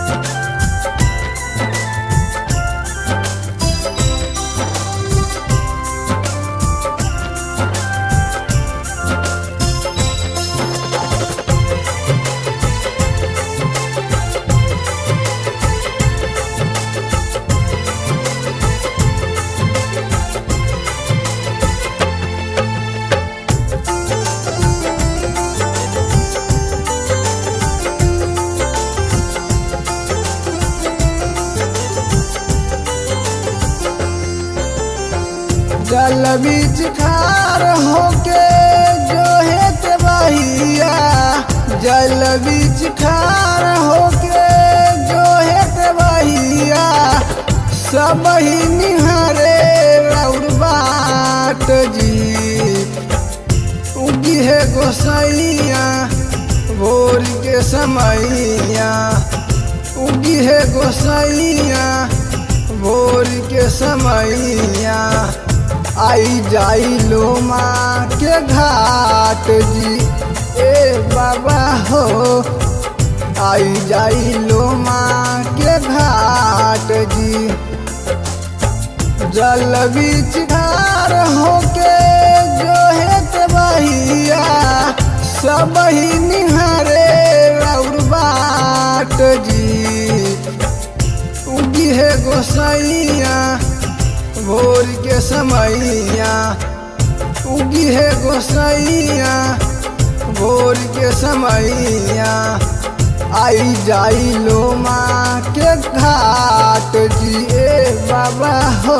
जल बीच खार होके जो है ते बहिया जल बीच खार होके जो है ते बहिया सब ही निहारे रौर बाट जी उगी है गोसैया भोर के समैया उगी है गोसैया भोर के समैया आई जाई लो माँ के घाट जी ए बाबा हो आई जाई लो माँ के घाट जी जल बीच धार होके जो है ते बहिया सब ही निहारे रौर बाट जी उगी है गोसैया भोर के समैया उगी है गोसैया भोर के समैया आई जाई लो माँ के घाट जी ए बाबा हो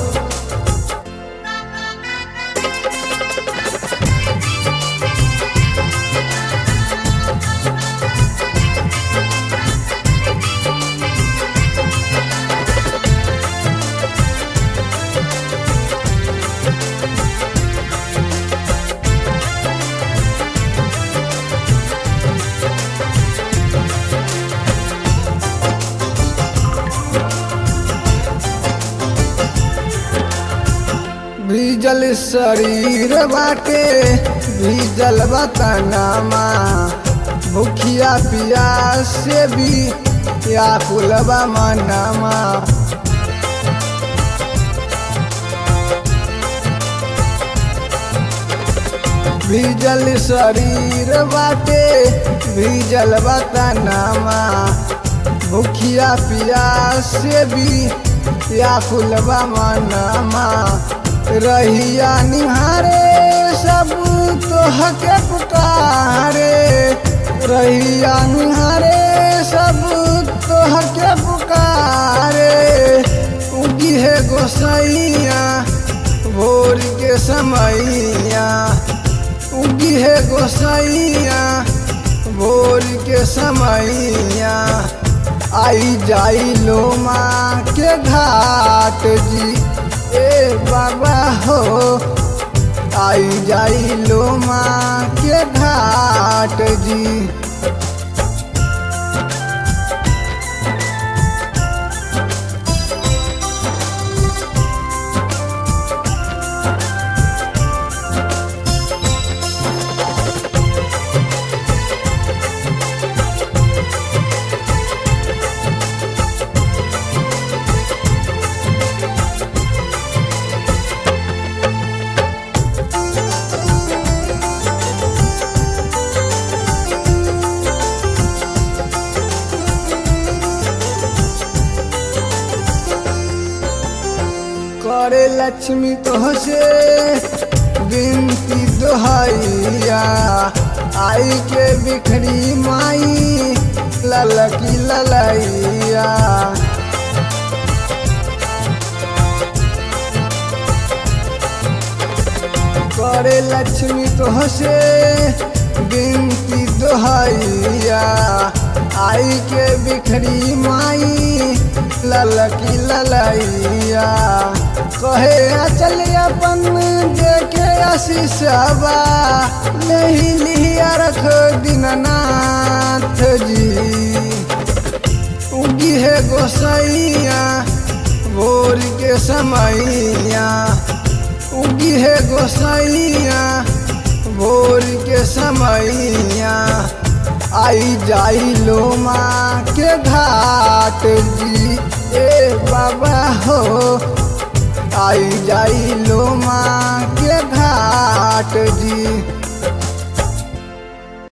भीजल शरीर बाटे भीजल बतनामा भूखिया पियास से भी या कुलबा मनामा भीजल शरीर बाटे भीजल बतनामा भूखिया पियास से भी या कुलबा मनामा रहिया निहारे सब तो हके पुकारे रहिया निहारे सब तो हके पुकारे उगी है गोसैया भोर के समैया उगी है गोसैया भोर के समैया आई जाई लो माँ के घाट जी ए बाबा हो आई जाई लो माँ के घाट जी करे लक्ष्मी तो से बिनती दोहैया आई के बिखरी माई ललकी ललैया करे लक्ष्मी तो से बिनती दोहैया आई के बिखरी माई ललकी ललैया कहे अचल अपन देखे आशीषबा नहीं लिया रख दीननाथ जी उगी है गोसैया भोर के समैया उगी है गोसैया भोर के समैया आई जाई लो माँ के घाट घाट जी ए बाबा हो आई जाई लो माँ के घाट जी